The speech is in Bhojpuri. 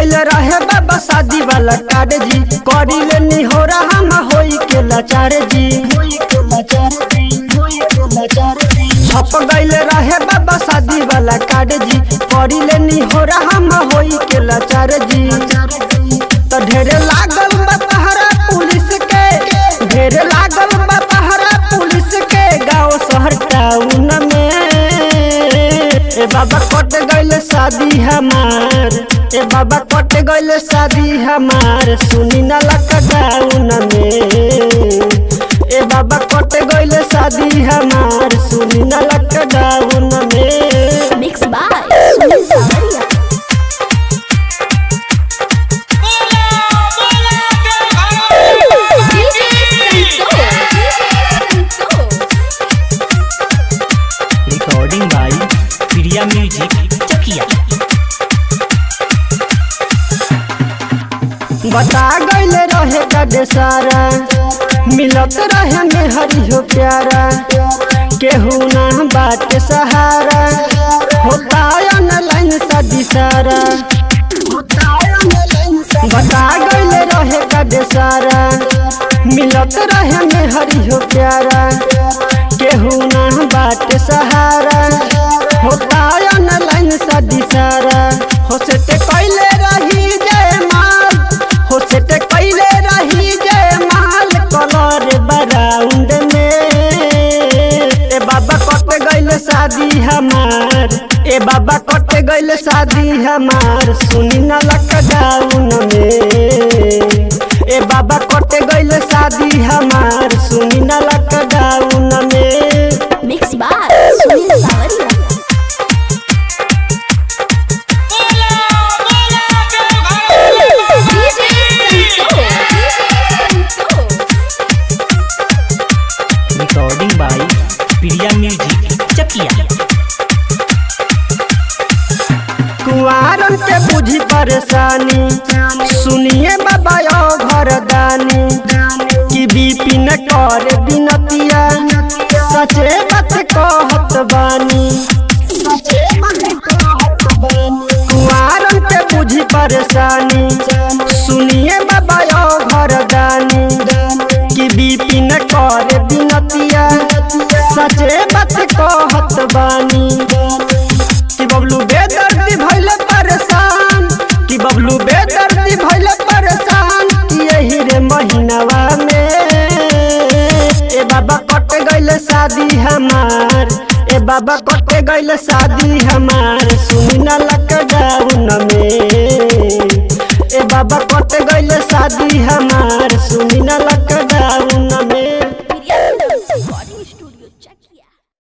गइल रहे बाबा शादी वाला कार्ड जी करी ले निहोरा हम होई के लाचार जी छप गइल रहे बाबा शादी वाला कार्ड जी करी ले निहोरा हम होई के लाचार जी तो ढेरे लागल बा पहरा पुलिस के ढेरे लागल बा पहरा पुलिस के गांव शहर टाउन में ए बाबा कट गइल शादी हमार ए बाबा कट गइल शादी हमार सुनी ना लॉकडाउन में ए बाबा कट गइल शादी हमार सुनी ना लॉकडाउन में Mixed by Sunil Samaria. DJ Santosh. Recording by Priya music Chakiya बता गइल रहे गडे सारा मिलत रहे में हरी हो प्यारा केहू ना बात सहारा होता ऑनलाइन शादी सारा बता गइल रहे गडे सारा मिलत रहे में हरी हो प्यारा केहू ना बात सहारा होता ऑनलाइन शादी सारा हो से ते कैले रही जय माल हो से ते कैले रही जय माल कलर बराउंड में ए बाबा कट गइल शादी हमार ए बाबा कट गइल शादी हमार सुनी ना लॉकडाउन में ए बाबा कट गइल शादी हमार सुनी ना लॉकडाउन में Mixed by Sunil Samaria. DJ Santosh. Recording by Priya music Chakiya कुआरन के बुझी परेशानी सुनिए बाबा यो घर दानी कि बीपी न कर बिनतिया सचे बात कहत बानी कुआरन के बुझी परेशानी सुनिए बाबा यो घर दानी कि बीपी न कर बिनतिया सचे बात कहत बानी कि बबलू बेदर्दी भइले परेशान कि बबलू बेदर्दी भइले परेशान कि यही रे महीनावा में ए बाबा कट गइल शादी हमार ए बाबा कट गइल शादी हमार सुनी ना लॉकडाउन में ए बाबा कट गइल शादी